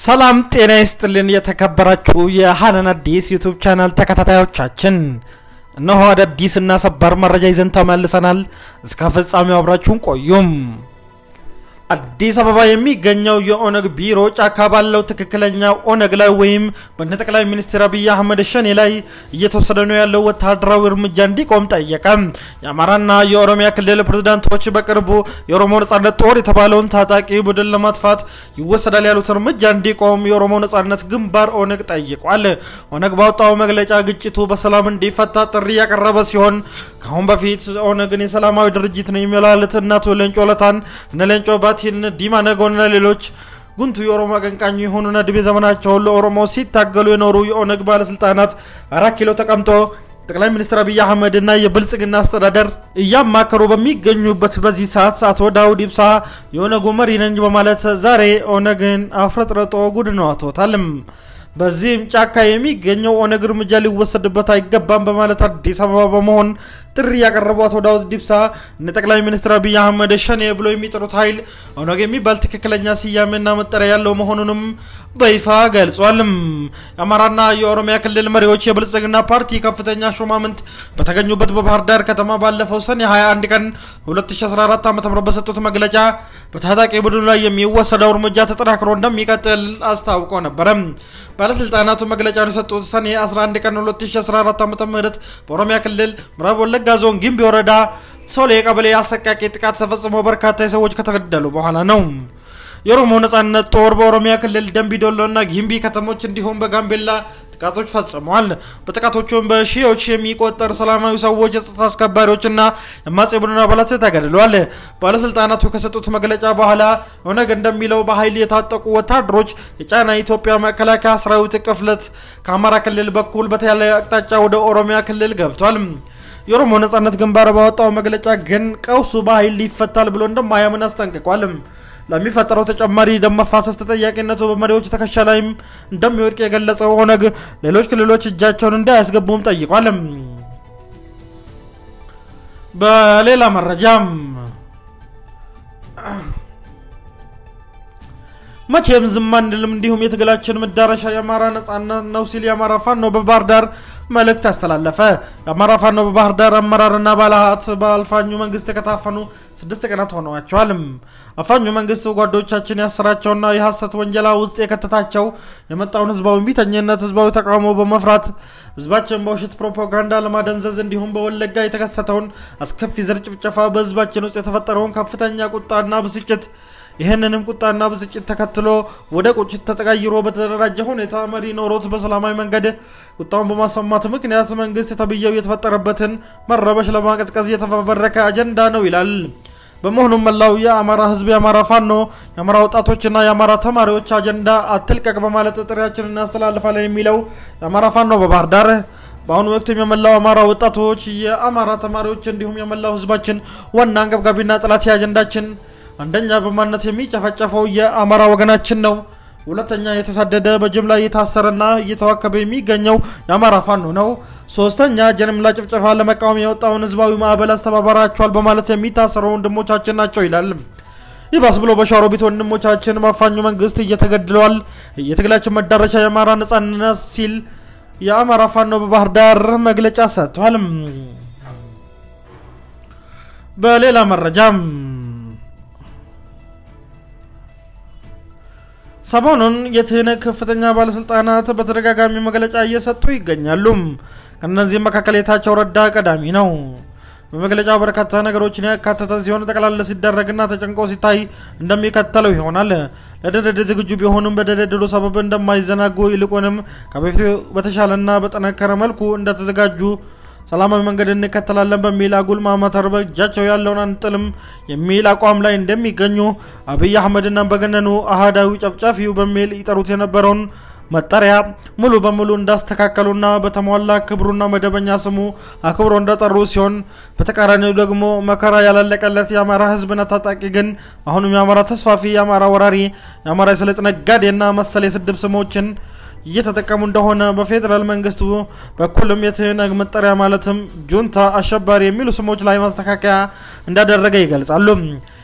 ሰላም ጤና ይስጥልን። የተከበራችሁ የሀናን አዲስ ዩቱብ ቻናል ተከታታዮቻችን እነሆ አዳዲስ እና ሰባር መረጃ ይዘን ተመልሰናል። እስከ ፍጻሜው አብራችሁን ቆዩም። አዲስ አበባ የሚገኘው የኦነግ ቢሮ ጫካ ባለው ትክክለኛ ኦነግ ላይ ወይም በነ ጠቅላይ ሚኒስትር አብይ አህመድ ሸኔ ላይ እየተወሰደ ነው ያለው ወታደራዊ እርምጃ እንዲቆም ጠየቀ። የአማራና የኦሮሚያ ክልል ፕሬዝዳንቶች በቅርቡ የኦሮሞ ነጻነት ጦር የተባለውን ታጣቂ ቡድን ለማጥፋት ይወሰዳል ያሉት እርምጃ እንዲቆም የኦሮሞ ነጻነት ግንባር ኦነግ ጠይቋል። ኦነግ ባወጣው መግለጫ ግጭቱ በሰላም እንዲፈታ ጥሪ ያቀረበ ሲሆን ከአሁን በፊት ኦነግን የሰላማዊ ድርጅት ነው የሚላሉት እነ አቶ ሌንጮ ለታን እነ ሌንጮ ባቲን ዲማ ነጎንና ሌሎች ጉንቱ የኦሮሞ አቀንቃኝ የሆኑና እድሜ ዘመናቸውን ለኦሮሞ ሲታገሉ የኖሩ የኦነግ ባለስልጣናት አራት ኪሎ ተቀምጦ ጠቅላይ ሚኒስትር አብይ አህመድ እና የብልጽግና አስተዳደር እያማከሩ በሚገኙበት በዚህ ሰዓት አቶ ዳውድ ኢብሳ የኦነጉ መሪ ነኝ በማለት ዛሬ ኦነግን አፍረጥርጦ ጉድ ነው አቶታልም። በዚህም ጫካ የሚገኘው ኦነግ እርምጃ ሊወሰድበት አይገባም በማለት አዲስ አበባ በመሆን ጥሪ ያቀረቡ አቶ ዳውድ ዲብሳ እነ ጠቅላይ ሚኒስትር አብይ አህመድ ሸኔ ብሎ የሚጠሩት ኃይል ኦነግ የሚባል ትክክለኛ ስያሜና መጠሪያ ያለው መሆኑንም በይፋ ገልጿልም። የአማራና የኦሮሚያ ክልል መሪዎች የብልጽግና ፓርቲ ከፍተኛ ሹማምንት በተገኙበት በባህር ዳር ከተማ ባለፈው ሰኔ 21 ቀን 2014 ዓ ም በሰጡት መግለጫ በታጣቂ ቡድኑ ላይ የሚወሰደው እርምጃ ተጠናክሮ እንደሚቀጥል አስታውቆ ነበረ። ባለስልጣናቱ መግለጫውን የሰጡት ሰኔ 11 ቀን 2014 ዓ ም በኦሮሚያ ክልል ምዕራብ ወለጋ ዞን ጊምቢ ወረዳ ሶሌ ቀበሌ አሰቃቂ ጥቃት ተፈጽሞ በርካታ ሰዎች ከተገደሉ በኋላ ነው። የኦሮሞ ነጻነት ጦር በኦሮሚያ ክልል ደንቢዶሎ እና ጊምቢ ከተሞች እንዲሁም በጋምቤላ ጥቃቶች ፈጽመዋል። በጥቃቶቹም በሺዎች የሚቆጠር ሰላማዊ ሰዎች፣ የጸጥታ አስከባሪዎችና የአማጺ ቡድን አባላት ተገድለዋል። ባለስልጣናቱ ከሰጡት መግለጫ በኋላ ኦነግ እንደሚለው በኃይል የታጠቁ ወታደሮች የጫና የኢትዮጵያ መከላከያ ሰራዊት ቅፍለት ከአማራ ክልል በኩል በተለያየ አቅጣጫ ወደ ኦሮሚያ ክልል ገብቷል። የኦሮሞ ነጻነት ግንባር ባወጣው መግለጫ ግን ቀውሱ በኃይል ይፈታል ብሎ እንደማያምን አስጠንቅቋል። ለሚፈጠረው ተጨማሪ ደም መፋሰስ ተጠያቂነቱ በመሪዎች ትከሻ ላይም እንደሚወድቅ የገለጸው ኦነግ ሌሎች ክልሎች እጃቸውን እንዳያስገቡም ጠይቋል። በሌላ መረጃም መቼም ዝም አንልም፣ እንዲሁም የትግላችን መዳረሻ የአማራ ነጻነት ነው ሲል የአማራ ፋኖ በባህር ዳር መልእክት አስተላለፈ። የአማራ ፋኖ በባህር ዳር አመራርና ባለሀብት በአልፋኙ መንግስት ከታፈኑ ስድስት ቀናት ሆነዋቸዋል። አፋኙ መንግስት ጓዶቻችን ያሰራቸውና የሐሰት ወንጀላ ውስጥ የከተታቸው የመጣውን ህዝባዊ ቢተኝነት፣ ህዝባዊ ተቃውሞ በመፍራት ህዝባችን በውሸት ፕሮፓጋንዳ ለማደንዘዝ እንዲሁም በወለጋ የተከሰተውን አስከፊ ዘር ጭፍጨፋ በህዝባችን ውስጥ የተፈጠረውን ከፍተኛ ቁጣና ብስጭት ይህንንም ቁጣና ብስጭት ተከትሎ ወደ ቁጭት ተቀይሮ በተደራጀ ሁኔታ መሪ ኖሮት በሰላማዊ መንገድ ቁጣውን በማሰማት ምክንያት መንግስት ተብዬው የተፈጠረበትን መረበሽ ለማቀዝቀዝ የተፈበረከ አጀንዳ ነው ይላል። በመሆኑም መላው የአማራ ህዝብ፣ የአማራ ፋኖ፣ የአማራ ወጣቶችና የአማራ ተማሪዎች አጀንዳ አትልቀቅ በማለት ጥሪያችንን እናስተላልፋለን የሚለው የአማራ ፋኖ በባህር ዳር በአሁኑ ወቅትም የመላው አማራ ወጣቶች፣ የአማራ ተማሪዎች እንዲሁም የመላው ህዝባችን ዋና አንገብጋቢና ጠላት አጀንዳችን አንደኛ በማንነት የሚጨፈጨፈው የአማራ ወገናችን ነው። ሁለተኛ የተሳደደ በጅምላ እየታሰረና እየተዋከበ የሚገኘው የአማራ ፋኖ ነው። ሶስተኛ ጀምላ ጭፍጨፋ ለመቃወም የወጣውን ህዝባዊ ማዕበል አስተባበራቸዋል በማለት የሚታሰሩ ወንድሞቻችን ናቸው ይላል። ይባስ ብሎ በሸዋሮቢት ወንድሞቻችን ማፋኙ መንግስት እየተገድለዋል። የትግላችን መዳረሻ የአማራ ነጻነት ሲል የአማራ ፋኖ በባህር ዳር መግለጫ ሰጥቷል። በሌላ መረጃም ሰሞኑን የትህነግ ከፍተኛ ባለስልጣናት በተደጋጋሚ መግለጫ እየሰጡ ይገኛሉ። ከእነዚህም መካከል የታቸው ረዳ ቀዳሚ ነው። በመግለጫው በርካታ ነገሮችን ያካተተ ሲሆን ጠቅላላ ሲደረግና ተጨንቆ ሲታይ እንደሚከተለው ይሆናል። ለድርድር ዝግጁ ቢሆኑም በድርድሩ ሰበብ እንደማይዘናጉ ይልቁንም ከበፊቱ በተሻለና በጠነከረ መልኩ እንደተዘጋጁ ሰላማዊ መንገድ እንከተላለን በሚል አጉል ማማተር በእጃቸው ያለውን አንጥልም የሚል አቋም ላይ እንደሚገኙ አብይ አህመድና በገነኑ አህዳዊ ጨፍጫፊው በሚል ይጠሩት የነበረውን መጠሪያ ሙሉ በሙሉ እንዳስተካከሉና በተሟላ ክብሩና መደበኛ ስሙ አክብሮ እንደጠሩ ሲሆን በተቃራኒው ደግሞ መከራ ያላለቀለት የአማራ ሕዝብና ታጣቂ ግን አሁንም የአማራ ተስፋፊ፣ የአማራ ወራሪ፣ የአማራ የስልጥ ነጋዴና መሰል የስድብ ስሞችን እየተጠቀሙ እንደሆነ በፌዴራል መንግስቱ በኩልም የትህነግ መጠሪያ ማለትም ጁንታ፣ አሸባሪ የሚሉ ስሞች ላይ ማስተካከያ እንዳደረገ ይገልጻሉ።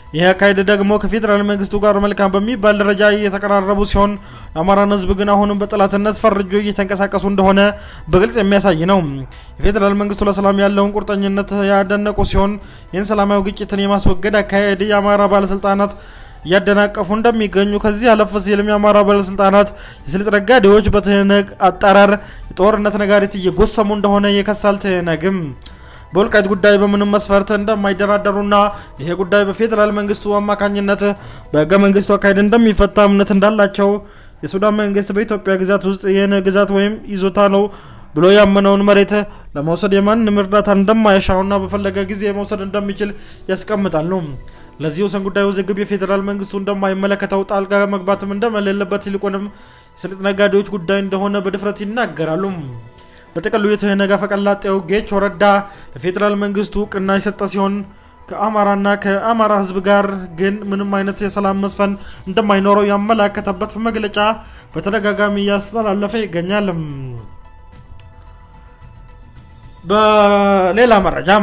ይህ አካሄድ ደግሞ ከፌዴራል መንግስቱ ጋር መልካም በሚባል ደረጃ እየተቀራረቡ ሲሆን የአማራን ህዝብ ግን አሁንም በጠላትነት ፈርጆ እየተንቀሳቀሱ እንደሆነ በግልጽ የሚያሳይ ነው። የፌዴራል መንግስቱ ለሰላም ያለውን ቁርጠኝነት ያደነቁ ሲሆን ይህን ሰላማዊ ግጭትን የማስወገድ አካሄድ የአማራ ባለስልጣናት እያደናቀፉ እንደሚገኙ ከዚህ አለፍ ሲልም የአማራ ባለስልጣናት የስልጥ ነጋዴዎች በትህነግ አጠራር የጦርነት ነጋሪት እየጎሰሙ እንደሆነ የከሳል ትህነግም በወልቃይት ጉዳይ በምንም መስፈርት እንደማይደራደሩና ይሄ ጉዳይ በፌዴራል መንግስቱ አማካኝነት በህገ መንግስቱ አካሄድ እንደሚፈታ እምነት እንዳላቸው የሱዳን መንግስት በኢትዮጵያ ግዛት ውስጥ ይህን ግዛት ወይም ይዞታ ነው ብሎ ያመነውን መሬት ለመውሰድ የማንም እርዳታ እንደማይሻውና በፈለገ ጊዜ መውሰድ እንደሚችል ያስቀምጣሉ። ለዚህ ወሰን ጉዳይ ውዝግብ የፌዴራል መንግስቱ እንደማይመለከተው ጣልቃ መግባትም እንደመሌለበት ይልቁንም የስልጥ ነጋዴዎች ጉዳይ እንደሆነ በድፍረት ይናገራሉ። በጥቅሉ የትህነግ አፈቀላጤው ጌቾ ረዳ ለፌዴራል መንግስቱ እውቅና የሰጠ ሲሆን ከአማራና ከአማራ ህዝብ ጋር ግን ምንም አይነት የሰላም መስፈን እንደማይኖረው ያመላከተበት መግለጫ በተደጋጋሚ እያስተላለፈ ይገኛል። በሌላ መረጃም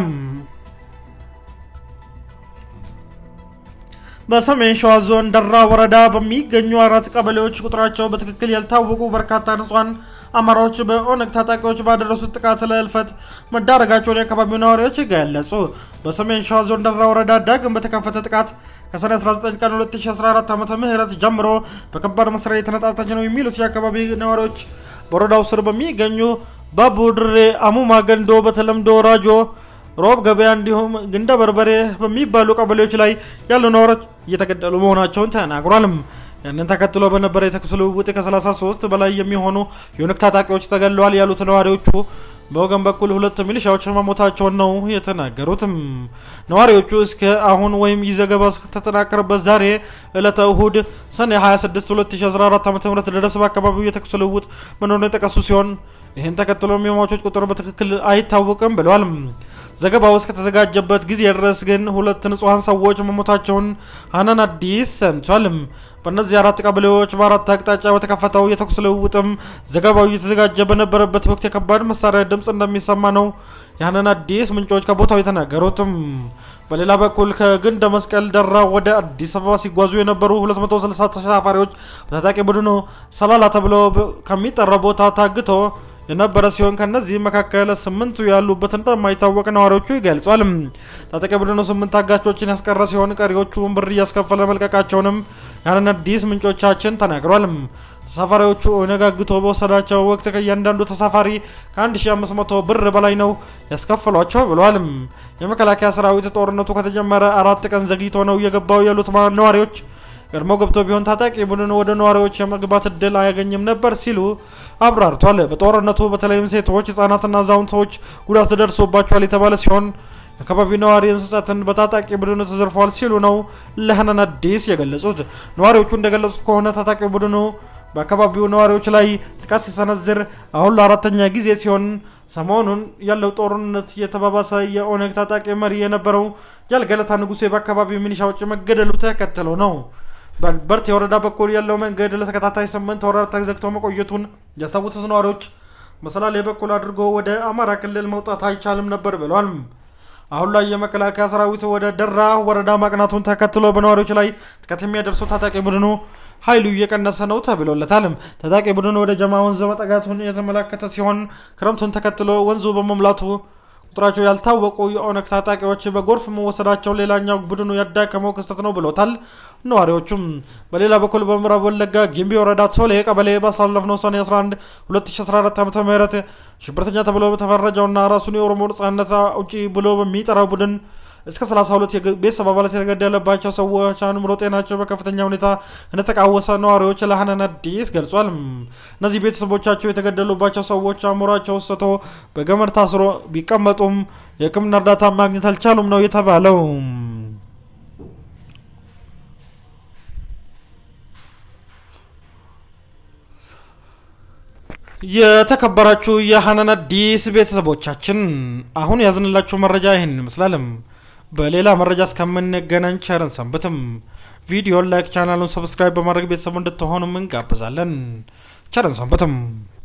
በሰሜን ሸዋ ዞን ደራ ወረዳ በሚገኙ አራት ቀበሌዎች ቁጥራቸው በትክክል ያልታወቁ በርካታ ንጹሐን አማራዎች በኦነግ ታጣቂዎች ባደረሱት ጥቃት ለእልፈት መዳረጋቸውን የአካባቢው ነዋሪዎች ገለጹ። በሰሜን ሸዋ ዞን ደራ ወረዳ ዳግም በተከፈተ ጥቃት ከሰኔ 19 ቀን 2014 ዓ ም ጀምሮ በከባድ መሳሪያ የተነጣጠች ነው የሚሉት የአካባቢ ነዋሪዎች በወረዳው ስር በሚገኙ ባቡድሬ፣ አሙማ ገንዶ፣ በተለምዶ ራጆ ሮብ ገበያ እንዲሁም ግንደ በርበሬ በሚባሉ ቀበሌዎች ላይ ያሉ ነዋሪዎች እየተገደሉ መሆናቸውን ተናግሯልም። ያንን ተከትሎ በነበረ የተኩስ ልውውጥ ከ33 በላይ የሚሆኑ የኦነግ ታጣቂዎች ተገለዋል ያሉት ነዋሪዎቹ በወገን በኩል ሁለት ሚሊሻዎች መሞታቸውን ነው የተናገሩትም። ነዋሪዎቹ እስከ አሁን ወይም ይህ ዘገባ እስከተጠናከረበት ዛሬ ዕለተ እሁድ ሰኔ 26 2014 ዓ ም ድረስ በአካባቢው የተኩስ ልውውጥ መኖሩን የጠቀሱ ሲሆን ይህን ተከትሎም የሟቾች ቁጥር በትክክል አይታወቅም ብለዋል። ዘገባው እስከተዘጋጀበት ጊዜ ድረስ ግን ሁለት ንጹሐን ሰዎች መሞታቸውን ሀናን አዲስ ሰምቷል። በእነዚህ አራት ቀበሌዎች በአራት አቅጣጫ በተከፈተው የተኩስ ልውውጥም ዘገባው እየተዘጋጀ በነበረበት ወቅት የከባድ መሳሪያ ድምፅ እንደሚሰማ ነው የሀናን አዲስ ምንጮች ከቦታው የተናገሩትም። በሌላ በኩል ከግንደ መስቀል ደራ ወደ አዲስ አበባ ሲጓዙ የነበሩ 260 ተሳፋሪዎች በታጣቂ ቡድኑ ሰላላ ተብሎ ከሚጠራ ቦታ ታግቶ የነበረ ሲሆን ከነዚህ መካከል ስምንቱ ያሉበት እንደማይታወቅ ነዋሪዎቹ ይገልጿል። ታጣቂ ቡድኑ ስምንት ታጋቾችን ያስቀረ ሲሆን ቀሪዎቹን ብር እያስከፈለ መልቀቃቸውንም ያንን አዲስ ምንጮቻችን ተናግሯል። ተሳፋሪዎቹ ኦነግ አግቶ በወሰዳቸው ወቅት ከእያንዳንዱ ተሳፋሪ ከ1500 ብር በላይ ነው ያስከፈሏቸው ብሏል። የመከላከያ ሰራዊት ጦርነቱ ከተጀመረ አራት ቀን ዘግይቶ ነው የገባው ያሉት ነዋሪዎች ቀድሞ ገብቶ ቢሆን ታጣቂ ቡድን ወደ ነዋሪዎች የመግባት እድል አያገኝም ነበር ሲሉ አብራርቷል። በጦርነቱ በተለይም ሴቶች፣ ህጻናትና አዛውንቶች ጉዳት ደርሶባቸዋል የተባለ ሲሆን የአካባቢው ነዋሪ እንስሳትን በታጣቂ ቡድኑ ተዘርፈዋል ሲሉ ነው ለሀናን አዲስ የገለጹት። ነዋሪዎቹ እንደገለጹት ከሆነ ታጣቂ ቡድኑ በአካባቢው ነዋሪዎች ላይ ጥቃት ሲሰነዝር አሁን ለአራተኛ ጊዜ ሲሆን ሰሞኑን ያለው ጦርነት የተባባሰ የኦነግ ታጣቂ መሪ የነበረው ጃልገለታ ንጉሴ በአካባቢው ሚሊሻዎች መገደሉ ተከትሎ ነው። በበርቴ ወረዳ በኩል ያለው መንገድ ለተከታታይ ስምንት ወራት ተዘግቶ መቆየቱን ያስታወሱት ነዋሪዎች በሰላሌ በኩል አድርጎ ወደ አማራ ክልል መውጣት አይቻልም ነበር ብሏል። አሁን ላይ የመከላከያ ሰራዊት ወደ ደራ ወረዳ ማቅናቱን ተከትሎ በነዋሪዎች ላይ ጥቃት የሚያደርሰው ታጣቂ ቡድኑ ኃይሉ እየቀነሰ ነው ተብሎለታል። ታጣቂ ቡድኑ ወደ ጀማ ወንዝ መጠጋቱን የተመላከተ ሲሆን ክረምቱን ተከትሎ ወንዙ በመሙላቱ ቁጥራቸው ያልታወቁ የኦነግ ታጣቂዎች በጎርፍ መወሰዳቸው ሌላኛው ቡድኑ ያዳከመው ክስተት ነው ብሎታል። ነዋሪዎቹም በሌላ በኩል በምዕራብ ወለጋ ጊምቢ ወረዳ ሶሌ ቀበሌ ባሳለፍነው ሰኔ 11 2014 ዓ ም ሽብርተኛ ተብሎ በተፈረጀውና ራሱን የኦሮሞ ነጻነት አውጪ ብሎ በሚጠራው ቡድን እስከ 32 የቤተሰብ አባላት የተገደለባቸው ሰዎች አእምሮ ጤናቸው በከፍተኛ ሁኔታ እንደተቃወሰ ነዋሪዎች ለሀናን አዲስ ገልጿል። እነዚህ ቤተሰቦቻቸው የተገደሉባቸው ሰዎች አእምሯቸው ስቶ በገመድ ታስሮ ቢቀመጡም የሕክምና እርዳታ ማግኘት አልቻሉም ነው የተባለው። የተከበራችሁ የሀናን አዲስ ቤተሰቦቻችን አሁን ያዝንላችሁ መረጃ ይህን ይመስላልም። በሌላ መረጃ እስከምንገናኝ ቸርን ሰንብትም። ቪዲዮን ላይክ፣ ቻናሉን ሰብስክራይብ በማድረግ ቤተሰቡ እንድትሆኑ እንጋብዛለን። ቸርን ሰንብትም።